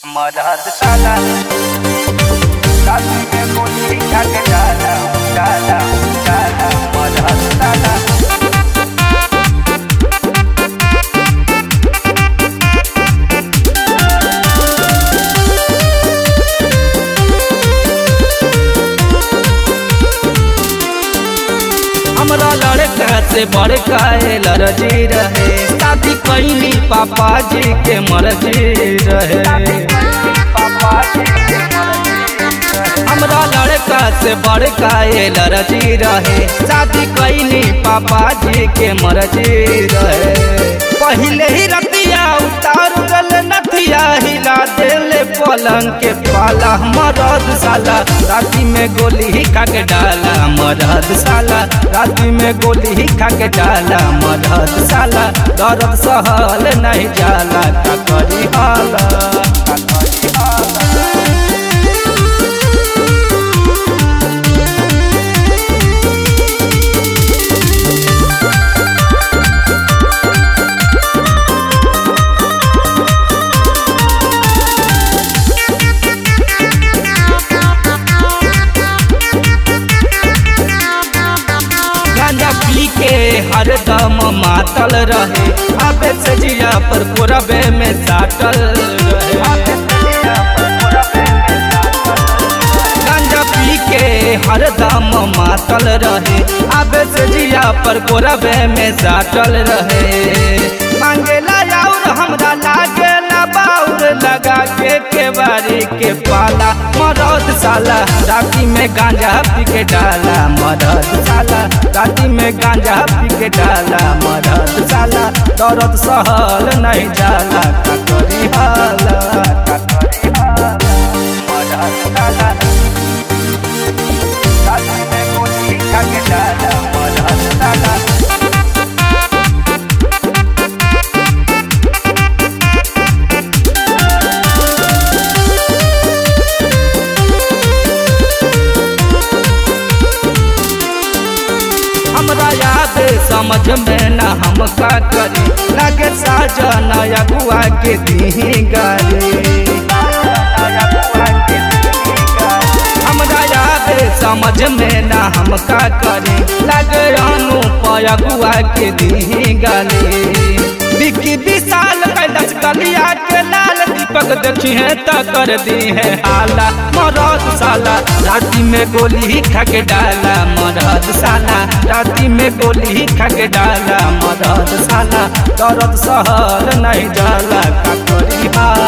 मदद साला साथी में गोली खा के डाला डाला डाला मदद साला हमरा लड़का से बड़का लरजी रहे शादी कैली पापा जी के मर्जी रहे पापा जी के हमरा लड़का से बड़का लरजी रहे शादी कैली पापा जी के मर्जी रहे पहले ही रतिया उतार गल नथिया हिला देले पलंग के पाला मरद साला राती में गोली ही खा के डाला मरद साला राती में गोली ही खा के डाला मरद साला दर्द सहल नहीं जाला का करी हाला का करी हाला गांजा पी के हरदम मातल रहे अबे से जिया पर कोरबे में साटल रहे गांजा पी के हरदम मातल रहे अबे से जिया पर कोरबे में साटल रहे मांगेला और हमरा लागे ना बाउर लगा के केवारी के पाला मरद साला राती में गांजा पी के डाला मरद साला राती में गांजा पी के डाला मरद साला दर्द सहल नहीं जाला का करी हाला का करी हाला मदद साला साथी में गोली खा के डाला मदद साला हमरा याद समझ में न हम का करी लगे साजन अगुआ के दी गारी हमरा याद समझ में न हम का करी लगे अनु पयगुआ के दी गाली बिकी विशाल कैलस गलिया के लाल दीपक देखी है त कर दी है हाला मरद साला राती में गोली खा के डाला मरद साला राती में गोली खा के डाला मरद साला दर्द सहल नहीं जाला का करी हाला